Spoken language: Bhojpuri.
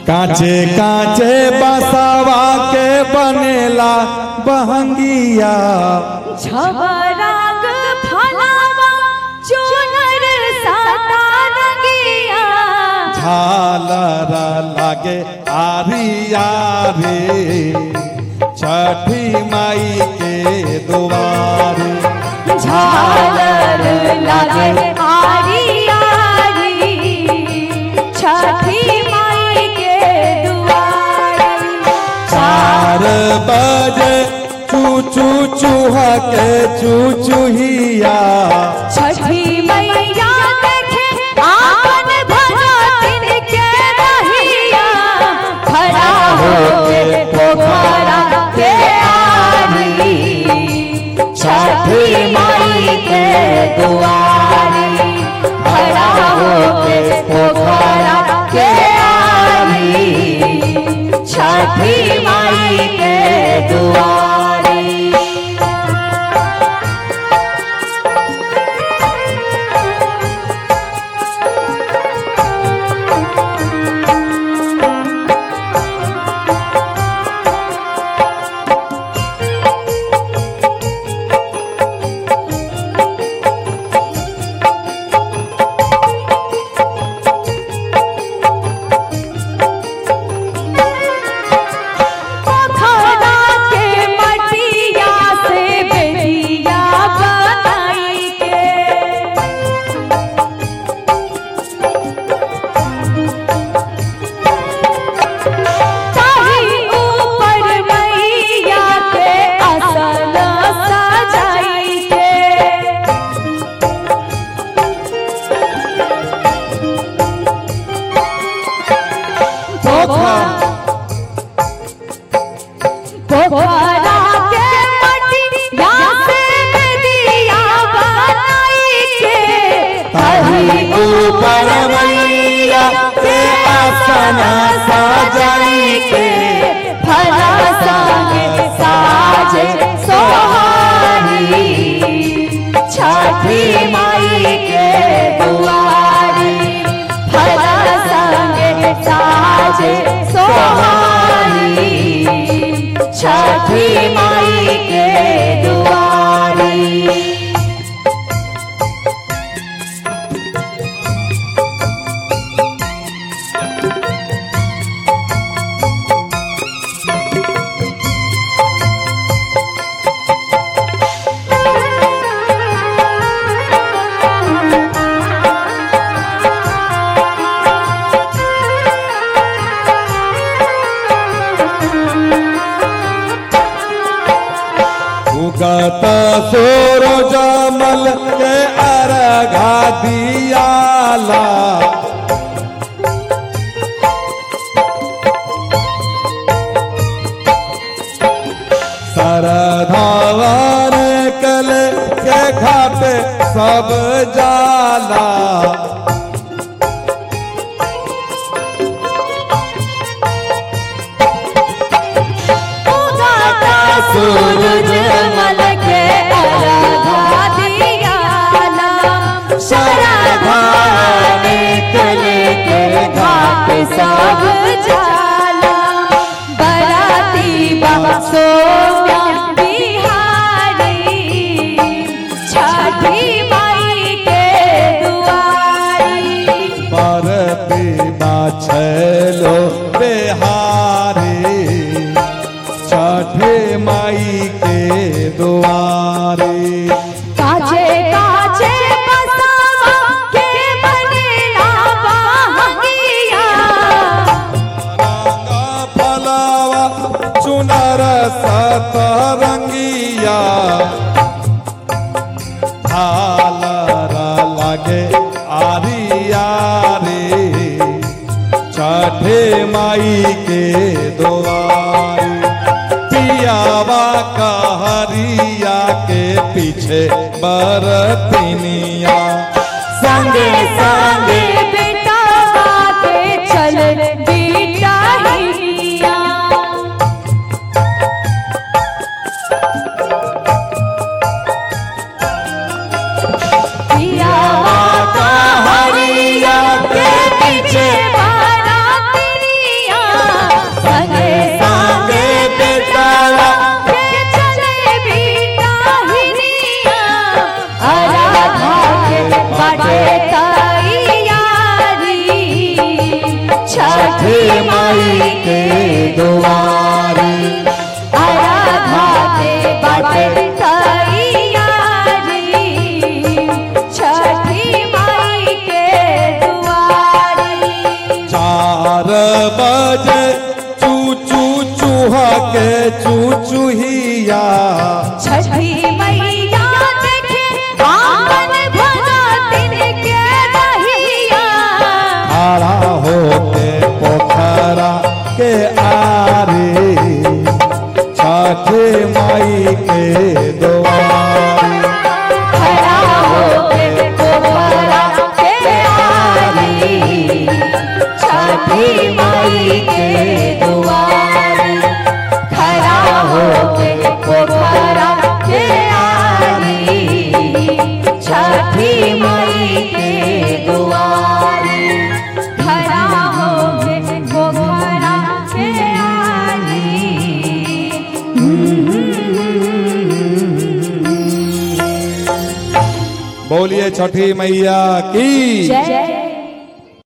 काचे काचे बसावा के बनेला बहंगिया छबराग फलावा चुनर साता रंगिया झालर लागे आरिया रे छठी माई के दुआरे झालर लागे आरी आरी छठी माई के दुआरे चार बजे चू चू चूहा के चू चूहिया छठी मैया देखे आपन भगतिन के रहिया खड़ा होके पोखरा के आरी छठी माई के दुआरी खड़ा होके पोखरा के आरी छठी माई के दुआरी पोखरा के मटिया से बेटिया बनाई के ताही ऊपर मैया के असल सजाई के पोखरा के मटिया से बेटिया बनाई के ताही ऊपर मैया के आसन सजाई के फला संगे साजे सोहारी छठी माई के दुआरी फला संगे साजे सोहारी छठी माई के दुआरी उगत सूरज मल के अर्घा दियाला सरधावन कल के घाट सब जाला उगाता सूरज मल के अर्घा दियाला शरधा निकल के घाट सब जाला बराती बसो बिहारी छठी माई के दुआरी परती छलो बिहारी छठे माई के दुआरे काचे काचे बसावा के बनेला बहंगिया रंगा फलावा चुनर सतरंगिया झालर लागे आरिया रे छठे माई के दुआरे पियावा कहरिया के पीछे बरतिनिया संगे संगे बेटा के चल बेटा हिया पिया का हरिया के पीछे बारातिया छठे माई के दुआरी आराधाते बाटे तैयारी छठी माई के दुआरी चार बजे चू चू चूहा के चू चूहिया छठी मैया देखे आंगन भरा दिन के दहिया खड़ा होके पोखरा के आरे छठे माई के दुआरी खड़ा होके पोखरा के आरी छठी माई के दुआरी खड़ा होके पोखरा के आरी छठी माई के दुआरी खड़ा होके पोखरा के आरी बोलिए छठी मैया की जय